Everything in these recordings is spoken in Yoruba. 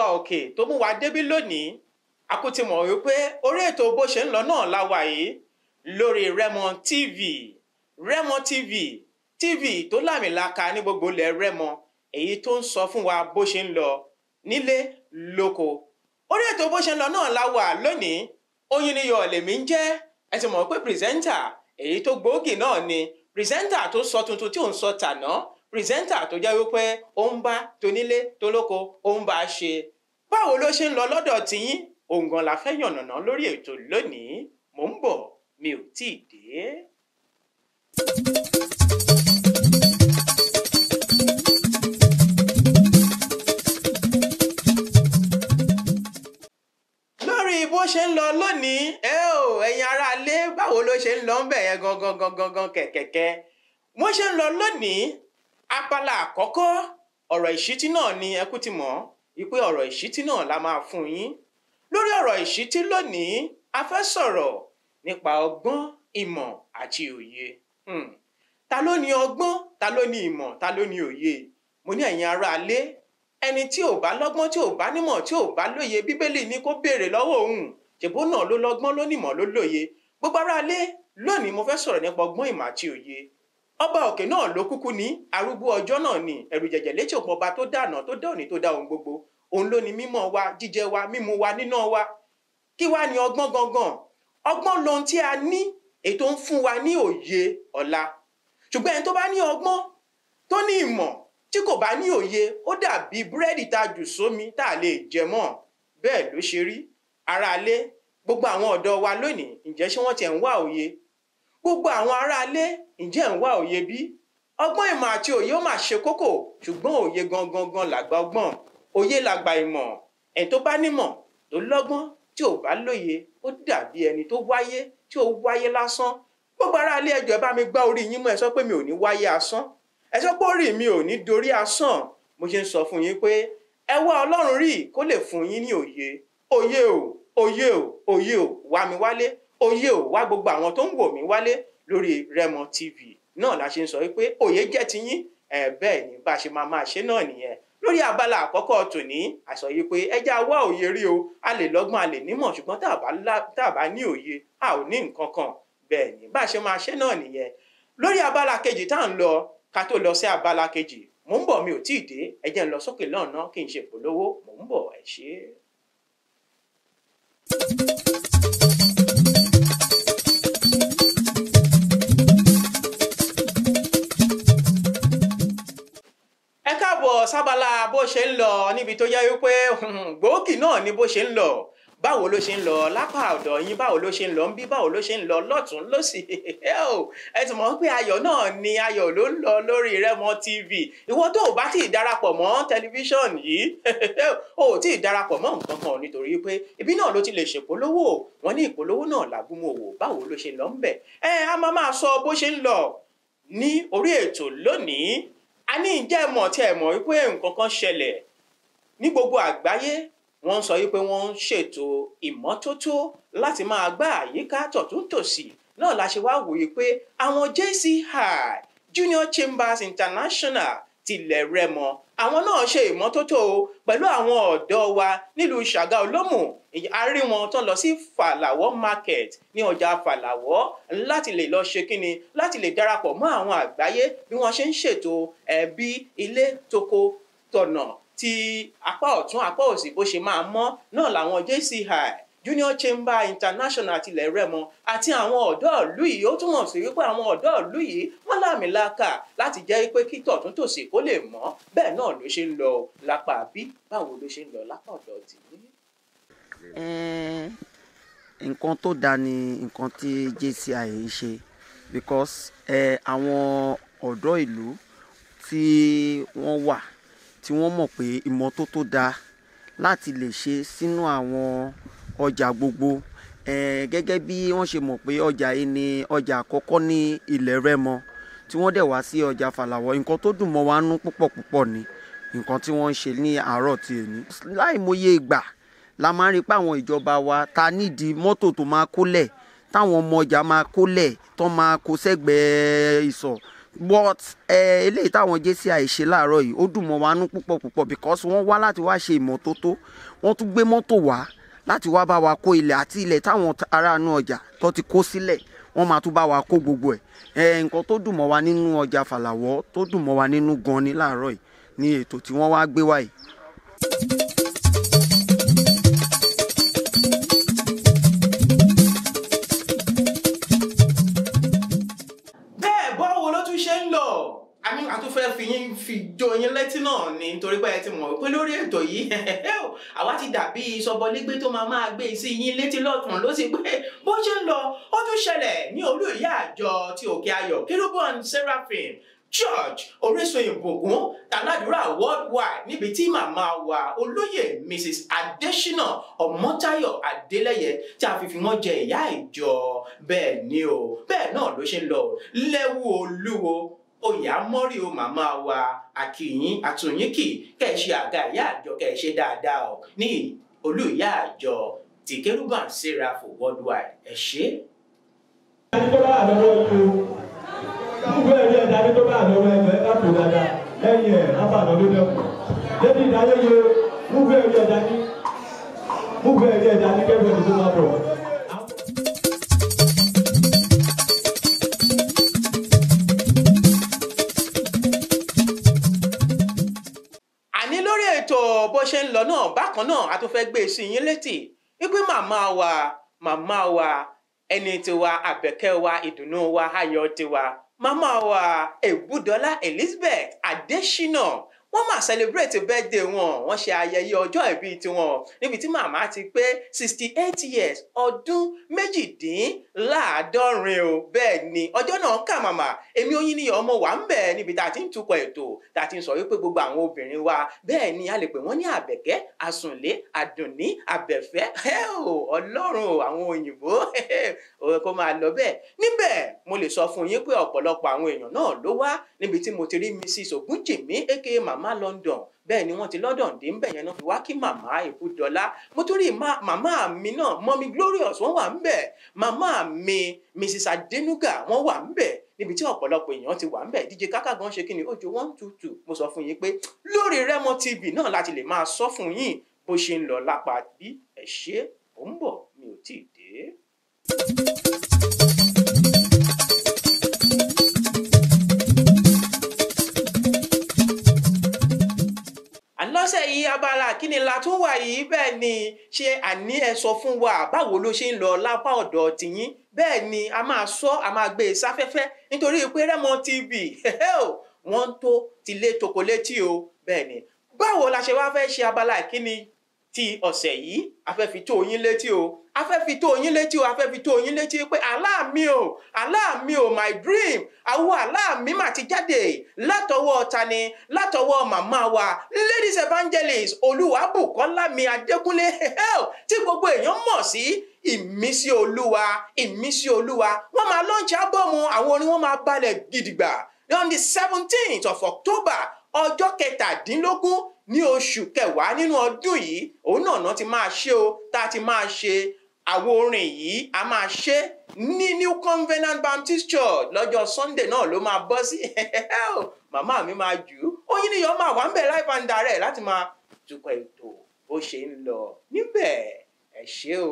òkè tó mú wa débí lónìí a kò ti mọ̀ wípé orí ètò bó ṣe ń lọ náà la wà yìí lórí Rẹ́mọ TV Rẹ́mọ TV TV tó lámìlaka ní gbogbo ilẹ̀ Rẹ́mọ èyí tó ń sọ fún wa bó ṣe ń lọ nílé lóko orí ètò bó ṣe ń lọ náà la wà lónìí oyin ni yọ lèmi ń jẹ́ ẹ ti mọ̀ pé pírẹsẹ́ńtà èyí tó gbòógì náà ni pírẹsẹ́ńtà tó sọ tuntun tí ò ń sọ tàná pírẹsẹ́ńtà tó jẹ́ wípé ó ń bá tonílé tolóko ó ń bá a ṣe báwo ló ṣe ń lọ lọ́dọ̀ tiyín òǹgàn la fẹ́ yànnàná lórí ètò lónìí mò ń bọ̀ mi ò tíì dé. lórí bó ṣe ń lọ lónìí ẹ ò ẹ̀yin aráalé báwo ló ṣe ń lọ ń bẹ̀ yẹn gangan gangan gangan kẹ̀kẹ́kẹ́ wọ́n ṣe ń lọ lónìí abala àkọ́kọ́ ọ̀rọ̀ ìṣítí náà ni ẹ kú ti mọ̀ wípé ọ̀rọ̀ ìṣítí náà la máa fún yín lórí ọ̀rọ̀ ìṣítí lónìí a fẹ́ sọ̀rọ̀ nípa ọgbọ́n ìmọ̀ àti òye Hmm. ta ló ní ọgbọ́n ta ló ní ìmọ̀ ta ló ní òye mo ní ẹ̀yin aráalé ẹni tí ò bá lọ́gbọ́n tí ò bá nímọ̀ tí ò bá lóye bíbélì ní kó béèrè lọ́wọ́ òun ṣèbó náà ló lọ́gbọ́n ló nímọ̀ ló lóye gbogbo aráalé lónìí mo fẹ́ sọ̀rọ̀ nípa ọgbọ́n ìmọ̀ àti òye ọba òkè náà ló kúkú ní arúgbó ọjọ́ náà ni ẹ̀rù jẹ̀jẹ̀ létí òpó ọba tó dànà tó dá òní tó dá ohun gbogbo òun ló ní mímọ̀ wa jíjẹ wa mímu wa níná wa kí wá ní ọgbọ́n gangan ọgbọ́n lohun tí a ní ètò ń fún wa ní òye ọ̀la ṣùgbọ́n ẹni tó bá ní ọgbọ́n tó ní ìmọ̀ tí kò bá ní òye ó dàbí búrẹ́dì tá a jù sómi tá a lè jẹ mọ́ bẹ́ẹ̀ ló ṣe rí aráalé gbogbo àwọn ọ̀dọ́ wa lónìí ǹjẹ́ ṣé wọ́n tiẹ̀ ń wá òye gbogbo àwọn aráalé ǹjẹ́ ń wá òye bí ọgbọ́n ìmọ̀ àti òye ó mà ṣe kókó ṣùgbọ́n òye gangan gan làgbà ọgbọ́n òye làgbà ìmọ̀ ẹni tó bá nímọ̀ tó lọ́gbọ́n tí ò bá lóye ó dàbí ẹni tó wáyé tí ó wáyé lásán gbogbo aráalé ẹjọ́ ẹ bá mi gbá orí yín mú ẹ sọ pé mi ò ní wáyé asán ẹ sọ pé orí mi ò ní dorí asán mo ṣe ń sọ fún yín pé ẹ wá ọlọ́run rí kó lè fún yín ní òye òye o òye o òye o wá mi wálé òye o wá gbogbo àwọn tó ń wò mí wálé lórí Rẹ́mọ TV náà la ṣe ń sọ wípé òye jẹ́ tiyín ẹ bẹ́ẹ̀ ni bá a ṣe máa máa ṣe náà nìyẹn lórí abala àkọ́kọ́ tòní àsọ yìí pé ẹjẹ́ wá òye rí o a lè lọ́gbọ́n a lè nímọ̀ ṣùgbọ́n tá a bá lá- tá a bá ní òye a ò ní nǹkan kan bẹ́ẹ̀ ni bá a ṣe máa ṣe náà nìyẹn lórí abala kejì tá à ń lọ ká tó lọ sí abala kejì mò ń bọ̀ mi ò tíì dé ẹ jẹ́ ń lọ sókè lọ́nà kí n ṣe polówó mò ń bọ̀ ẹ ṣé. ẹ káàbọ̀ sábàlá bó ṣe ń lọ níbi tó yẹ wípé gbòógì náà ni bó ṣe ń lọ báwo ló ṣe ń lọ lápá ọ̀dọ̀ yín báwo ló ṣe ń lọ ń bí báwo ló ṣe ń lọ lọ́tún lọ́sì ẹ ti mọ̀ pé ayọ̀ náà ni ayọ̀ ló ń lọ lórí Rẹ́mọ TV ìwọ tó o bá tí ì darapọ̀ mọ́ tẹlifíṣọ̀n yìí o ò tí ì darapọ̀ mọ́ nǹkan kan nítorí pé ibi náà ló ti lè ṣèpolówó wọn ní ìpolówó náà làgúnmọ̀ òwò báwo ló ṣe lọ ń bẹ̀ ẹ a máa máa sọ bó ṣe ń lọ ní orí ètò lónìí a ní ìjẹ́ mọ̀ tí ẹ mọ̀ wípé nǹkan kan ṣẹlẹ̀ ní gbogbo àgbáyé wọ́n ń sọ wípé wọ́n ń ṣètò ìmọ́tótó láti máa gbá àyíká tọ̀túntòsì náà la ṣe wá wòye pé àwọn JCI Junior Chambers International tilẹ̀ Rẹ́mọ àwọn náà ṣe ìmọ́tótó pẹ̀lú àwọn ọ̀dọ́ wa nílùú Ṣàgá Olómù a rí wọn tán lọ sí Fàlàwọ́ market ní ọjà Fàlàwọ́ láti lè lọ ṣe kíni láti lè darapọ̀ mọ́ àwọn àgbáyé bí wọ́n ṣe ń ṣètò ẹbí ilé toko tọ̀nà ti apá ọ̀tún apá òsì bó ṣe máa mọ́ náà làwọn JCI Junior Chamber International tilẹ̀ Rẹ́mọ àti àwọn ọ̀dọ́ ìlú yìí ó túmọ̀ sí wípé àwọn ọ̀dọ́ ìlú yìí wọ́n láàmìlàkà láti jẹ́ pé kí tọ̀tún tòsì kó lè mọ́ bẹ́ẹ̀ náà ló ṣe ń lọ lápá bí báwo ló ṣe ń lọ lápá ọ̀dọ̀ tìyí. Eh, nǹkan tó dáa ni nǹkan tí JCI ń ṣe because eh, àwọn ọ̀dọ́ ìlú tí wọ́n wà tí wọ́n mọ̀ pé ìmọ́tótó dáa láti lè ṣe sínú àwọn ọjà gbogbo eh, gẹ́gẹ́ bí wọ́n ṣe mọ̀ pé ọjà yìí ni ọjà àkọ́kọ́ ní ilẹ̀ Rẹ́mọ tí wọ́n dẹ̀ wá sí ọjà Fàlàwọ́ nǹkan tó dùn mọ́ wa nú púpọ̀ púpọ̀ ni nǹkan tí wọ́n ń ṣe ní àárọ̀ tí èní láìmọye ìgbà la máa ń rí pé àwọn ìjọba wa ta nídìí mọ́tò tó máa kólẹ̀ táwọn ọmọ ọjà máa kólẹ̀ tó máa kó sẹ́gbẹ̀ẹ́ ìsọ̀ but ẹ eléyìí táwọn JCI ṣe láàárọ̀ yìí ó dùn mọ́ wa nú púpọ̀ púpọ̀ because wọ́n wá láti wá ṣe ìmọ́tótó wọ́n tún gbé mọ́tò wá láti wá bá wa kó ilẹ̀ àti ilẹ̀ táwọn aráàánú ọjà tó ti kó sílẹ̀ wọ́n máa tún bá wa kó gbogbo ẹ̀ ẹ nǹkan tó dùn mọ́ wa nínú ọjà Fàlàwọ́ tó dùn mọ́ wa nínú gan ni láàárọ̀ yìí ní ètò tí wọ́n wá gbé wá yìí. bẹ́ẹ̀ báwo ló tún ṣe ń lọ àmì àtúnfẹ́ fi yín fi jó yín létí náà ni nítorí pé ẹ ti mọ̀ pé lórí ètò yìí àwa ti dàbí sọbọlégbé tó máa máa gbé sí yín létí lọ́tún ló sì pé bó ṣe ń lọ ó tún ṣẹlẹ̀ ní olú ìyá àjọ ti òkè ayọ̀ kérúbọ̀n seraphim church orísun ìbùkún tàládùúrà worldwide níbi tí màmá wa olóyè mrs adesina ọmọtáyọ̀ adélẹ́yẹ tí a fi fi wọ́n jẹ ìyá ìjọ bẹ́ẹ̀ ni o bẹ́ẹ̀ náà ló ṣe ń lọ lẹ́wù olúwo oyè amọ́rí o màmá wa àkìyín àtúnyínkì kẹ́ ẹ ṣe àga ìyá àjọ kẹ́ ẹ ṣe dáadáa o ní olú ìyá àjọ ti kérúbàn seraph worldwide ẹ ṣé. ẹni tó bá àlọ́wọ́ yìí o gbogbo ẹ̀rí ẹ̀dá ní tó bá àlọ́wọ́ ẹ̀jọ̀ ẹ̀ká tó dáadáa lẹ́yìn ẹ̀ lábàánà ló dẹ́kun lẹ́ni ìdáyé yẹ gbogbo ẹ̀rí ẹ̀dá ní gbogbo ẹ̀rí ẹ̀dá ní kẹ́gbẹ́ ní tó máa bọ̀. àní lórí ètò bó ṣe ń lọ náà bákan náà a tún fẹ́ gbé e sí yín létí wípé màmá wa màmá wa ẹni tiwa àbẹ̀kẹ́ wa ìdùnnú wa ayọ̀ tiwa màmá wa èbúdọ́lá elizabeth adésínà wọ́n máa celebrate birthday wọn wọ́n ṣe ayẹyẹ ọjọ́ ìbí tiwọn níbi tí màmá ti pé sixty eight years ọdún méjìdínláàádọ́rin o bẹ́ẹ̀ ni ọjọ́ náà kà màmá èmi oyin ni ọmọ wa ń bẹ̀ níbi tá a ti ń tukọ̀ ètò tá a ti ń sọ wípé gbogbo àwọn obìnrin wa bẹ́ẹ̀ ni a lè pè wọ́n ní àbẹ̀kẹ́ àsùnlé àdùnní àbẹ̀fẹ́ ọlọ́run o àwọn òyìnbó kó máa lọ bẹ́ẹ̀ níbẹ̀ mo lè sọ fún yín pé ọ̀pọ̀lọpọ̀ àwọn èèyàn náà ló wá níbi tí mo ti rí mrs ogunjìmí aka mama london bẹ́ẹ̀ ni wọ́n ti london dé ńbẹ̀ yẹn náà fi wá kí màmá ìbúdọ́lá mo tún rí màmá mi náà mọ́mí glorious wọ́n wà ńbẹ̀ màmá mi mrs adenuga wọ́n wà ńbẹ̀ níbi tí ọ̀pọ̀lọpọ̀ èèyàn ti wà ńbẹ̀ dj kaka gan ṣe kí ni ojú one two two mo sọ fún yín pé lórí remo tv náà láti lè máa sọ fún yín bó ṣe ń lọ lápá bí ẹ ṣe ò ń bọ̀ mi ò tíì dé. lọ́sẹ̀ yìí abala kíni la tún wà yìí bẹ́ẹ̀ ni ṣé àní ẹ sọ fún wa báwo ló ṣe ń lọ lápá ọ̀dọ̀ tìyín bẹ́ẹ̀ ni a máa sọ a máa gbé e sáfẹ́fẹ́ nítorí pé Rẹ́mọ TV wọ́n tó ti lé toko létí o bẹ́ẹ̀ ni báwo la ṣe wá fẹ́ ṣe abala kíni ti ọ̀sẹ̀ yìí a fẹ́ fi tó yín létí o a fẹ́ fi tó yín létí o a fẹ́ fi tó yín létí pé àlá mi o àlá mi o my dream àwọn àlá mi mà ti jáde látọwọ́ tani látọwọ́ màmá wa ladies evangelist olúwàbùkọ́lá mi adékúnlé tí gbogbo èèyàn mọ̀ sí ìmísí olúwa ìmísí olúwa wọ́n máa lọ́ọ̀nì ábọ̀mù àwọn orin wọn máa balẹ̀ gidigba on the seventeenth of october ọjọ́ kẹtàdínlógún ní oṣù kẹwàá nínú ọdún yìí òun náà náà ti máa ṣe o tá a ti máa ṣe àwo orin yìí a máa ṣe ní new covenant baptist church lọ́jọ́ sunday náà ló máa bọ́ sí màmá mi máa jù ú oyin níyàn máa wà ń bẹ̀ live and direct láti máa tukọ̀ ètò bó ṣe ń lọ níbẹ̀ ẹ ṣé o.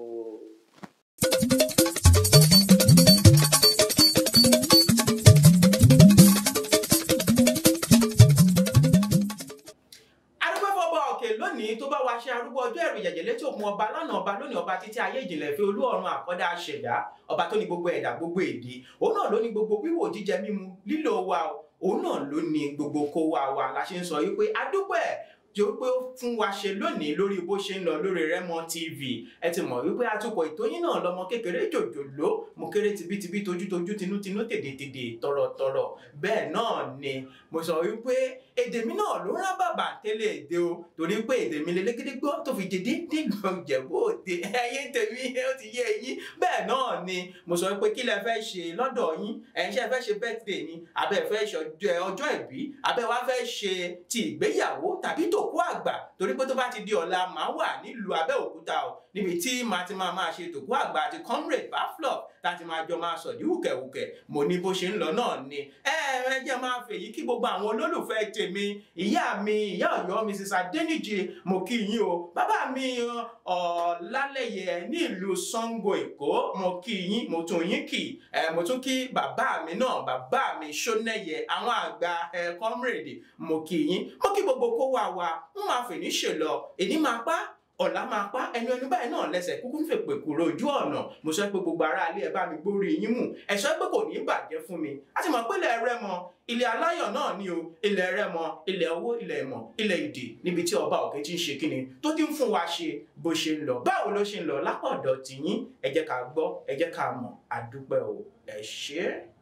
lónìí tó bá wa ṣe arúgbó ọjọ́ ẹ̀rù jẹ̀jẹ̀ létí òkun ọba lánàá ọba lónìí ọba títí ayé ìjìnlẹ̀ fi olú ọ̀run àkọ́dá ṣẹ̀dá ọba tó ní gbogbo ẹ̀dá gbogbo èdè òun náà ló ní gbogbo wíwò jíjẹ mímu lílo wa òun náà ló ní gbogbo kó wa wa la ṣe ń sọ yìí pé adúpẹ́ tí ó pé ó fún wa ṣe lónìí lórí bó ṣe ń lọ lórí Rẹ́mọ TV ẹ ti mọ̀ wípé atukọ̀ ìtóyìn náà lọmọ kékeré jòjòló mo kéré tibítibí tojútojú tinútinú tèdètèdè tọ̀rọ̀tọ̀rọ̀ bẹ́ẹ̀ náà ni mo sọ wípé èdè mi náà ló rán bàbà tẹ́lẹ̀ èdè o torí pé èdè mi lélẹ́gẹ́dẹ́ gbọ́ tó fi jẹ déédéé gbọ́n jẹ̀bú òde ẹyẹ tèmi ó ti yé eyín bẹ́ẹ̀ náà ni mo sọ pé kí lẹ fẹ́ ṣe lọ́dọ̀ yín ẹ̀yin ṣe fẹ́ ṣe birthday ni abẹ́ fẹ́ ṣe ọjọ́ ìbí abẹ́ wa fẹ́ ṣe ti ìgbéyàwó tàbí tòkú òkú àgbà torí pé tó bá ti di ọ̀la màá wà nílùú Abẹ́òkúta o níbi tí màá ti máa máa ṣe tòkú àgbà àti comrade baflop láti máa jọ máa sọ̀dí wùkẹ̀wùkẹ̀ mo ní bó ṣe ń lọ náà ni ẹ ẹ jẹ́ máa fèyí kí gbogbo àwọn olólùfẹ́ tèmi ìyá mi ìyá Ọ̀yọ́ Mrs Adéníjì mo kí yín o bàbá mi Ọlálẹ́yẹ ní ìlú Ṣàngó Èkó mo kí yín mo tún yín kì ẹ mo tún kí bàbá mi náà bàbá mi Ṣónẹ́yẹ àwọn àgbà ẹ comrade mo kí yín mo kí gbogbo kó wà wá ń máa fè ní ṣèlọ èní máa pa ọ̀la máa pa ẹnu ẹnu báyìí náà lẹ́sẹ̀ kúkú ń fèpè kúrò ojú ọ̀nà mo sọ pé gbogbo ará ilé ẹ bá mi gbórí yín mú ẹ sọ pé kò ní í bàjẹ́ fún mi a ti mọ̀ pé ilẹ̀ Rẹ́mọ ilẹ̀ aláyọ̀ náà ni o ilẹ̀ Rẹ́mọ ilẹ̀ owó ilẹ̀ ìmọ̀ ilẹ̀ ìdè níbi tí ọba òkè ti ń ṣe kíni tó ti ń fún wa ṣe bó ṣe ń lọ báwo ló ṣe ń lọ lápá ọ̀dọ̀ tìyín ẹ jẹ́ ká gbọ́ ẹ jẹ́ ká mọ̀ àdúpẹ́ o ẹ ṣé.